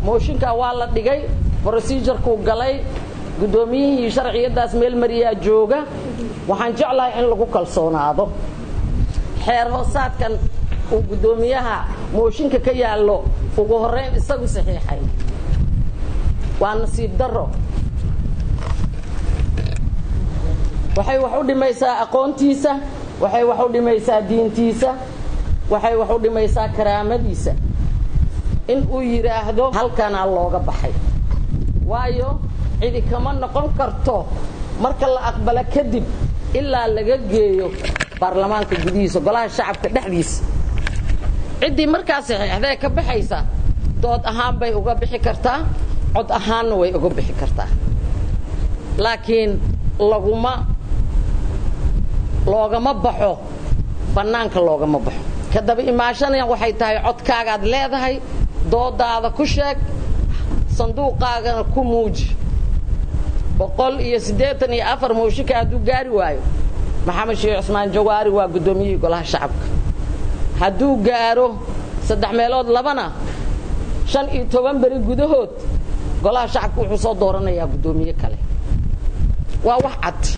mooshinkaa waa la dhigay procedurkuu galay guddoomiyihii sharciyaddaas meel mariyaa jooga waxaan jeclahay in lagu kalsoonaado xeer hoosaadkan uu guddoomiyaha mooshinka ka yaallo ugu horrayn isagu saxiixay waa nasiib darro waxay wax u dhimaysaa aqoontiisa waxay wax u dhimaysaa diintiisa waxay wax u dhimaysaa karaamadiisa in uu yidhaahdo halkanaa looga baxay waayo cidi kama noqon karto marka la aqbalo kadib ilaa laga geeyo baarlamaanka gudihiisa golaha shacabka dhexdiisa ciddii markaa saxiixdee ka baxaysa dood ahaan bay uga bixi kartaa cod ahaanna way uga bixi kartaa laakiin laguma loogama baxo bannaanka loogama baxo ka daba imaashana waxay tahay codkaagaad leedahay doodaada ku sheeg sanduuqaagana ku muuji boqol iyo siddeetan iyo afar mooshinka hadduu gaari waayo maxamed sheekh cusmaan jawaari waa guddoomiyihii golaha shacabka hadduu gaaro saddex meelood labana shan iyo toban beri gudahood golaha shacabka wuxuu soo dooranayaa guddoomiye kale waa wax cad